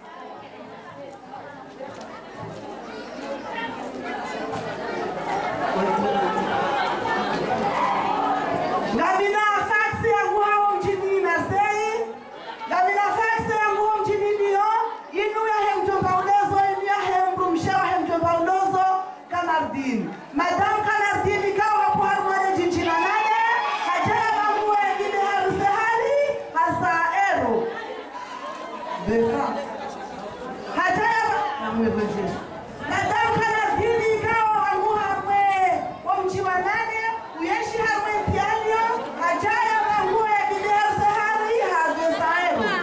Gavina faksi yangu hao mjini Nasei. Gavina faksi yangu hao mjini ndio. Inu ya hemjomba ulozo, inu ya hemru mshewa hemjomba ulozo Kanardini. Madam Kanardini kawa hapo harumane jinjina nane. Hajaya bangu wengine harusi hali hasa ero. Befa. Hajaya na mweveje. Madam Kanardini kawa wangu hamwe wa mji wa nane. Uyeshi hamwe mtianyo. Hajaya bangu wengine harusi hali hasa ero.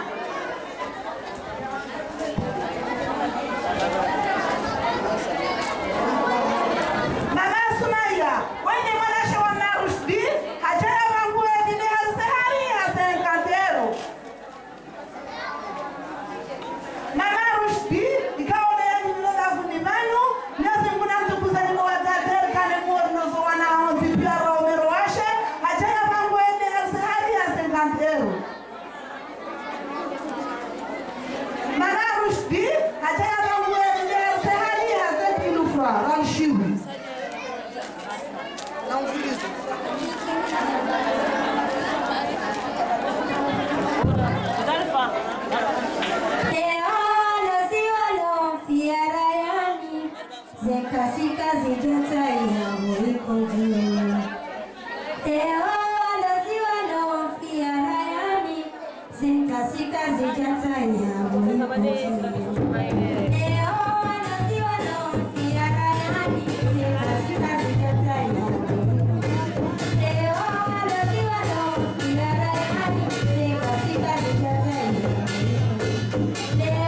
Mama Sumaya ralshiwi Zekasika zijataia mwiko juu Teoloziwa naofia rayani Zekasika zijataia mwiko juu Teoloziwa naofia rayani Zekasika zijataia mwiko Teoloziwa naofia rayani Zekasika zijataia mwiko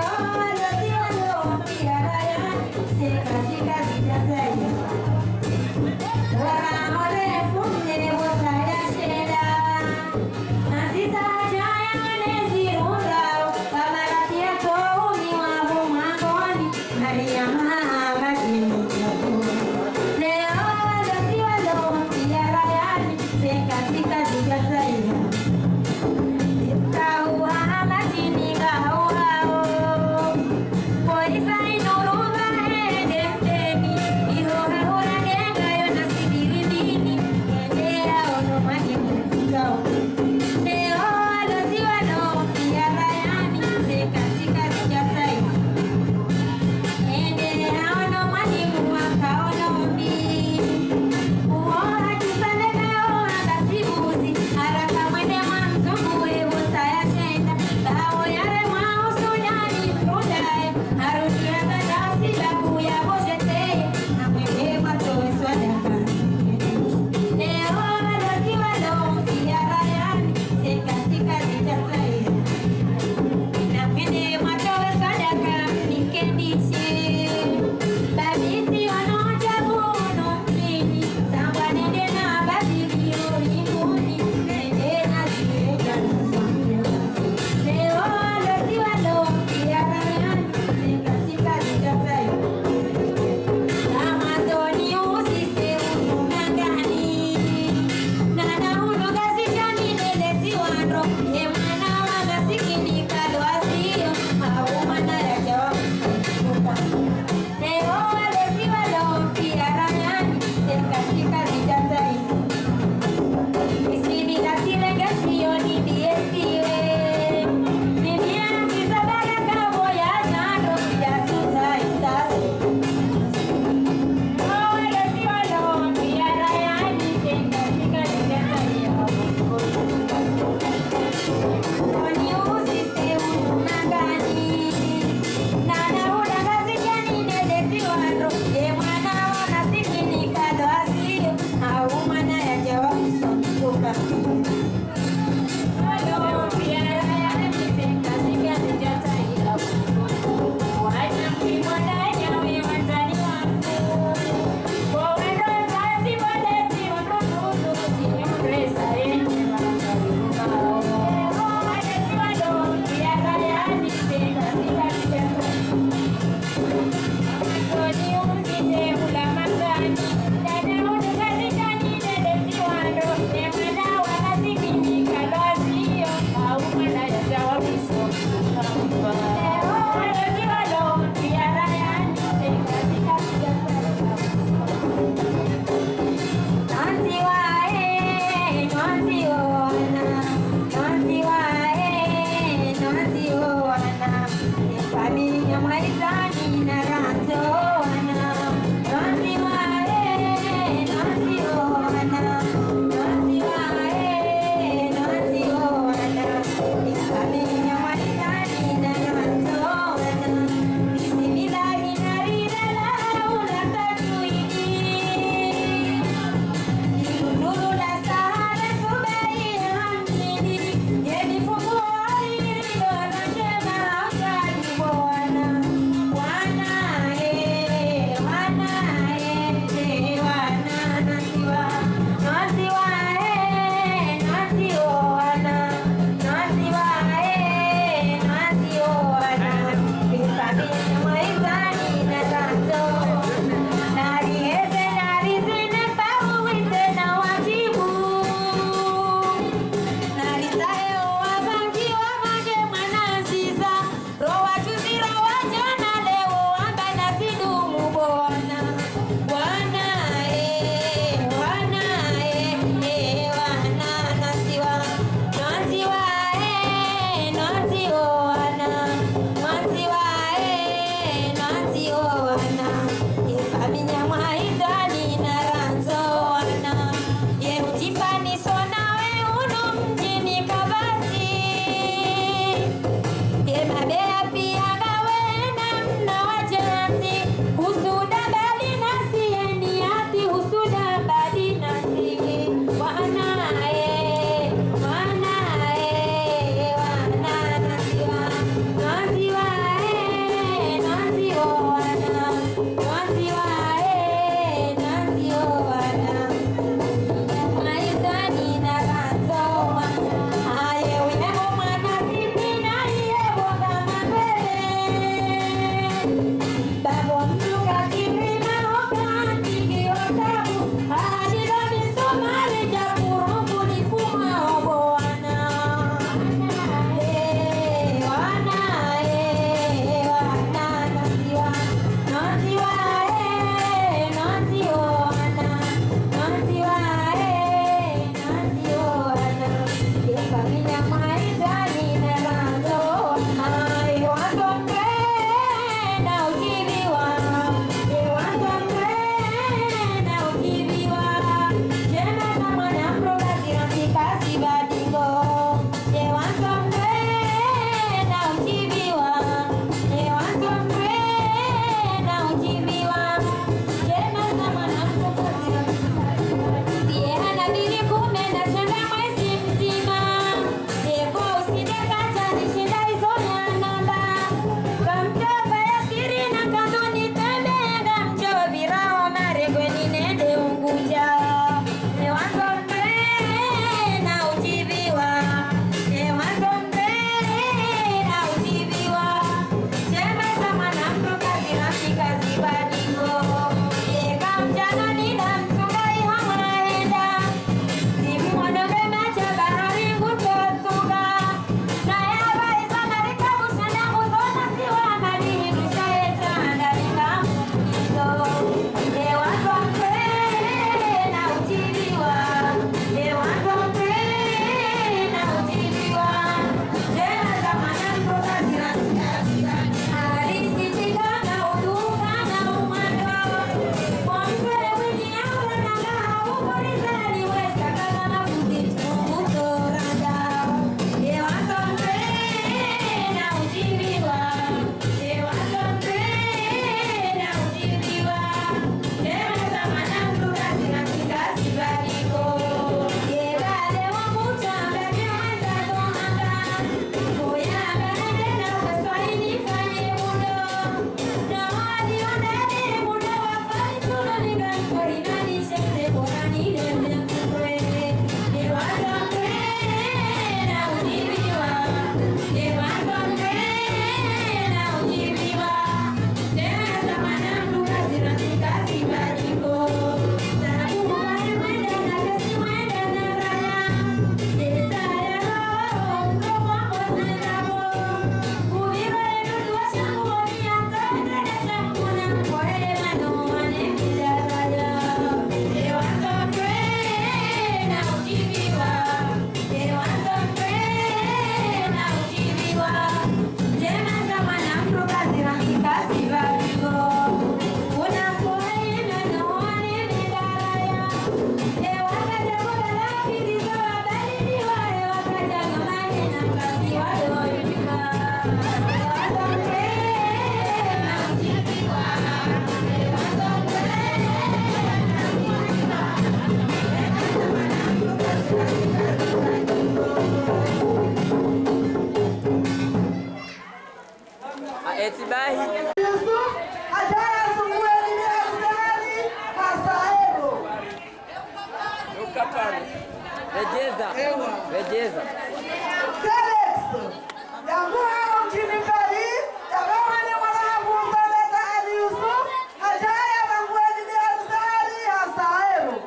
Rejeza. Rejeza. Telex yangu hao mjini Mbari yagawane mwanahangu Sadata Ali Yusuf hajaya bangueni ni harsari hasaero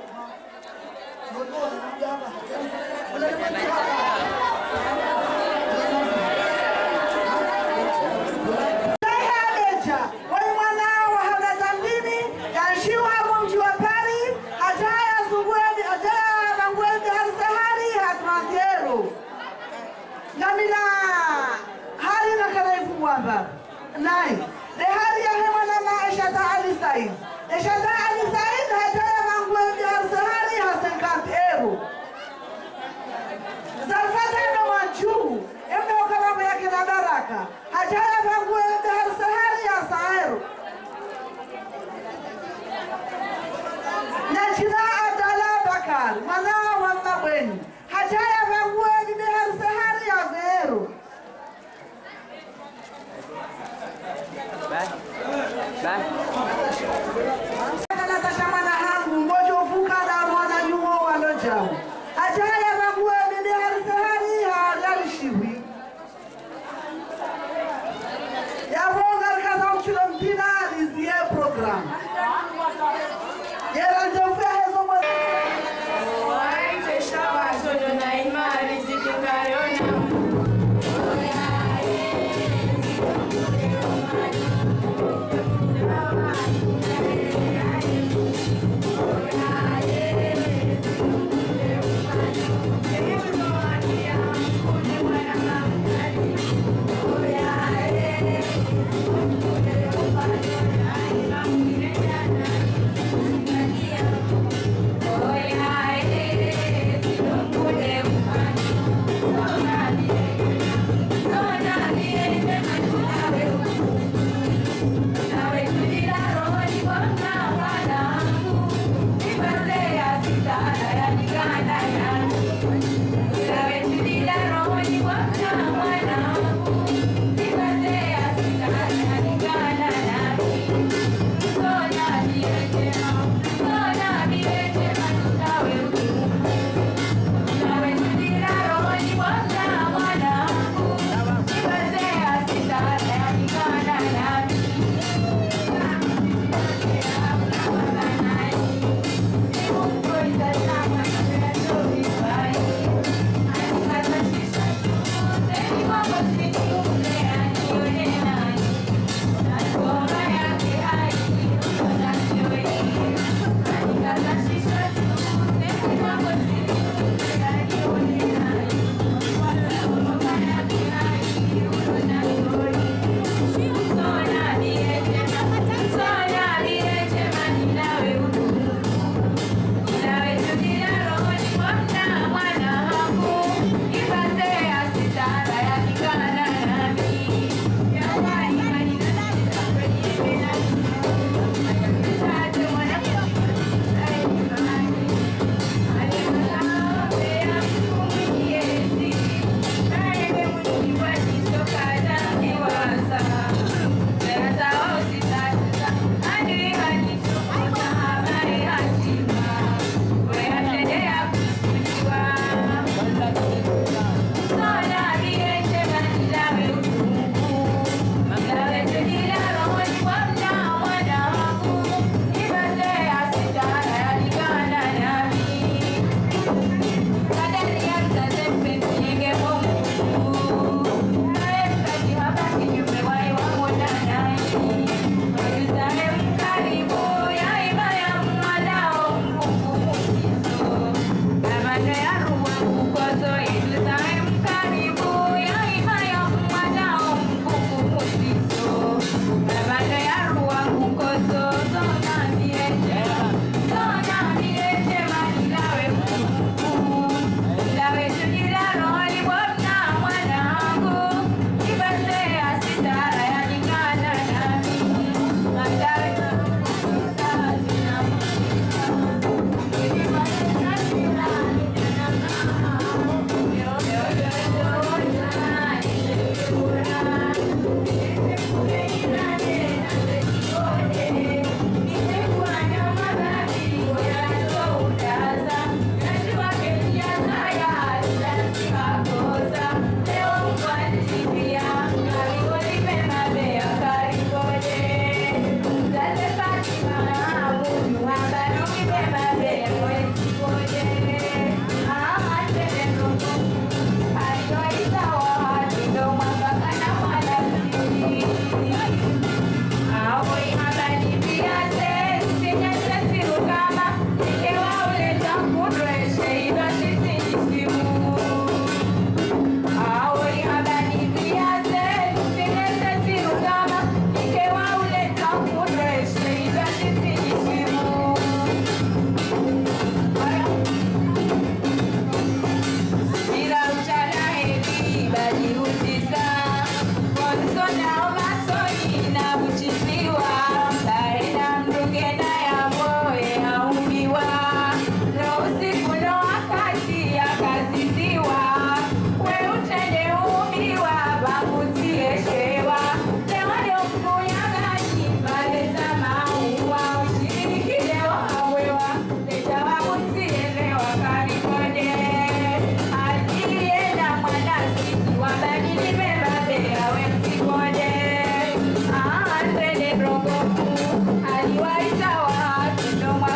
Adeja wali mwanao wa hana zambini yanshiwa hapo mji wa Pari hajaya zungweni hajaya bangueni harsahari hatmangero ngamina hari na karaifu mwamba nai de hari ya hema na maishata ali said eshata ali said hajaya bangueni harsahari hasenkanti ero zalfata na majuu embe okalamu yake na baraka hajaya bangueni harsahari hasaero na jina Abdalla Bakar mwanao wa Mabweni hajaya vangueni behar sahari ya Vero Bye. Bye. Natasha mwana hangu mmoja uvuka na mwana yuho walojao hajaya vangueni behar sahari hajalishiwi yavonga kaza uchilo mpina lizie program yera njofya hezo mwe Waitesha watoto na imani zitukayona Yeah.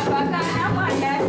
Bakana mwanda